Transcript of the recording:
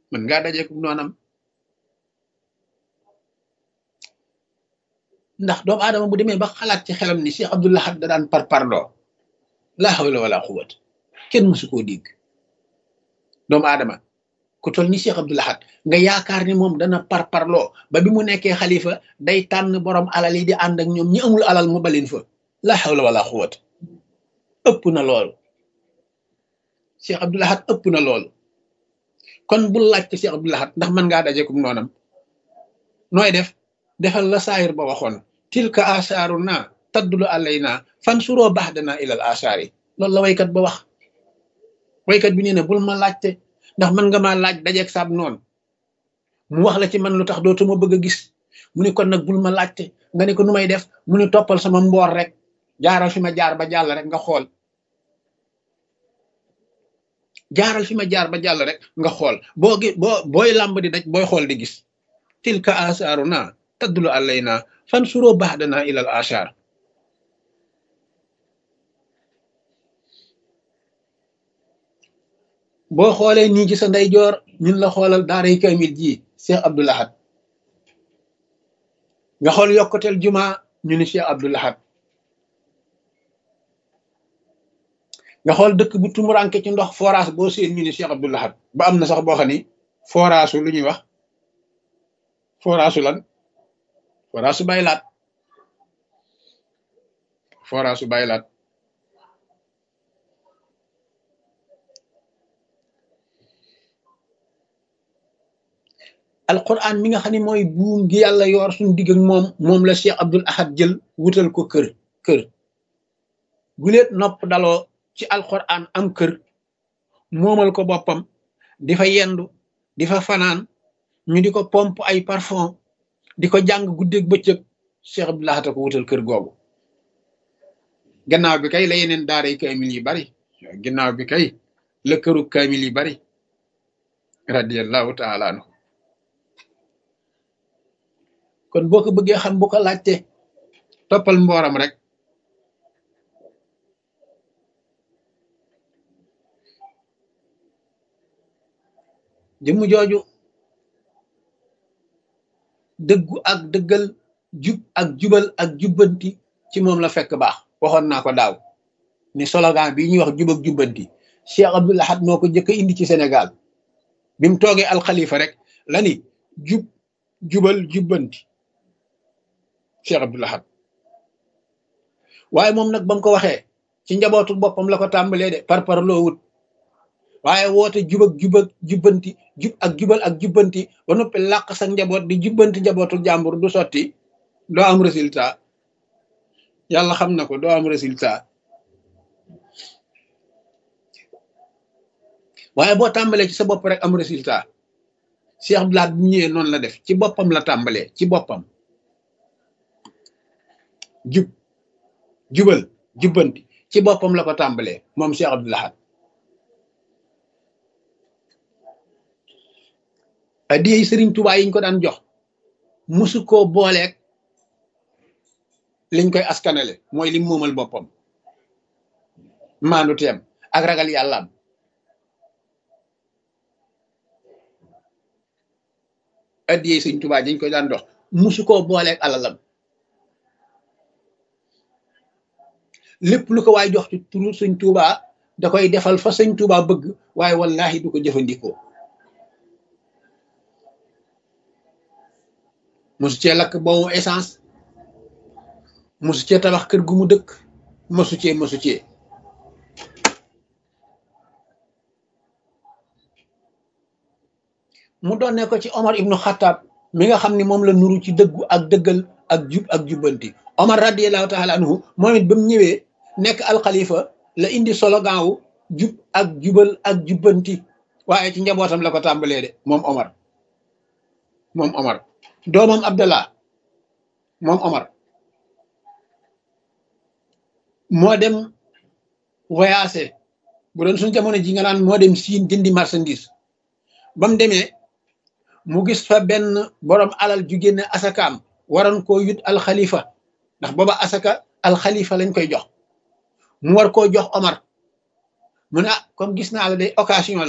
mën ngaa dajeeku noonam ndax doomu aadama bu demee ba xalaat ci xelam ni Cheikh Abdou Lahad da daan par parloo laa hawla wala quwwata kenn mësu koo dégg doomu aadama ku toll ni Cheikh Abdou Lahad nga yaakaar ni moom dana par parloo ba bi mu nekkee xalifa day tànn borom alal yi di ànd ak ñoom ñi amul alal mu balin fa laa hawla wala quwwata ëpp na loolu Cheikh Abdou Lahad ëpp na loolu kon bul laajte Cheikh Abdou Lahad ndax mën ngaa dajeekum noonam nooy def defal la saayir ba waxoon tilka asaaru naa taddulu alayna fan suroo baax danaa ilal asaar yi loolu la waykat ba wax waykat bi nee na bul ma laajte ndax mën nga maa laaj dajeeg saab noonu mu wax la ci man lu tax dootuma bëgg a gis mu ni kon nag bul ma laajte nga ne ko nu may def mu ni toppal sama mboor rek jaaral fi ma jaar ba jàll rek nga xool jaaral fi ma jaar ba jàll rek nga xool boo gi boo booy làmb di daj booy xool di gis tilka asaaru naa taddulu alayna fan suroo baax danaa ilal asaar boo xoolee nii ci sa ndeyjoor ñun la xoolal daaray kamil ji Cheikh Abdou Lahad nga xool yokkuteel juma ñu ni Cheikh Abdou Lahad nga xool dëkk bu tumuranke ci ndox forage boo seen ñu ni Cheikh Abdou Lahad ba am na sax boo xam ni forage lu ñuy wax forage lan forage su baylaat forage su baylaat alquran mi nga xam ne mooy buum gi yàlla yor suñu digg ak moom moom la Cheikh Abdul Ahad jël wutal ko kër kër guleet nopp daloo ci alquran am kër moomal ko boppam di fa yendu di fa fanaan ñu di ko pompe ay parfum di ko jàng guddeeg bëccëg Cheikh Abdul Ahad ko wutal kër googu gannaaw bi kay la yeneen daaray kaamil yi bari gannaaw bi kay la këru kaamil yi bari radiyallahu taala anhu kon boo ko bëggee xam bu ko laajte toppal mbooram rek jëmm jooju dëggu ak dëggal jub ak jubal ak jubbanti ci moom la fekk baax waxoon naa ko daaw ni slogan bi ñuy wax jub ak jubbanti Cheikh Abdou Lahad moo ko jëkk indi ci Sénégal bi mu toogee alxalifa rek la ni jub jubal jubbanti Cheikh Abdou Lahad waaye moom nag ba mu ko waxee ci njabootu boppam la ko tàmbalee de par par loo wut waaye woote jub ak jub ak jubbanti jub ak jubal ak jubbanti ba noppi làq sa njaboot di jubbanti njabootu jàmbur du sotti doo am résultat yàlla xam na ko doo am résultat waaye boo tàmbalee ci sa bopp rek am résultat Cheikh Abdou Lahad bu ñëwee noonu la def ci boppam la tàmbalee ci boppam jub jubal jubbanti ci boppam la ko tàmbalee moom Cheikh Abdou Lahad adiyey Sëriñ Tuubaa yiñ ko daan jox musu koo booleeg liñ koy askanale mooy lim moomal boppam maandu teem ak ragal yàllaam adiyey Sëriñ Tuubaa yiñ koy daan jox musu koo booleeg alalam lépp lu ko waay jox ci turu sëñ Tuuba da koy defal fa sëñ Tuuba bëgg waaye wallahi du ko jëfandikoo mosu cee lakk boobu essence mosu cee tabax kër gu mu dëkk mosu cee mosu cee mu doonne ko ci Omar ibnu Xattaab mi nga xam ni moom la nuru ci dëggu ak dëggal ak jub ak jubbanti Omar radiyallahu taala anhu moom it ba mu ñëwee nekk alxalifa la indi slogan wu jub ak jubal ak jubbanti waaye ci njabootam la ko tàmbalee de moom Omar moom Omar doomam Abdallah moom Omar moo dem voyagé bu doon suñ jamono ji nga naan moo dem siin jëndi marchandise ba mu demee mu gis fa benn borom alal ju génne asakaam waroon koo yut alxalifa ndax booba asaka alxalifa lañ koy jox mu war koo jox Omar mu ne ah comme gis naa la day occasion la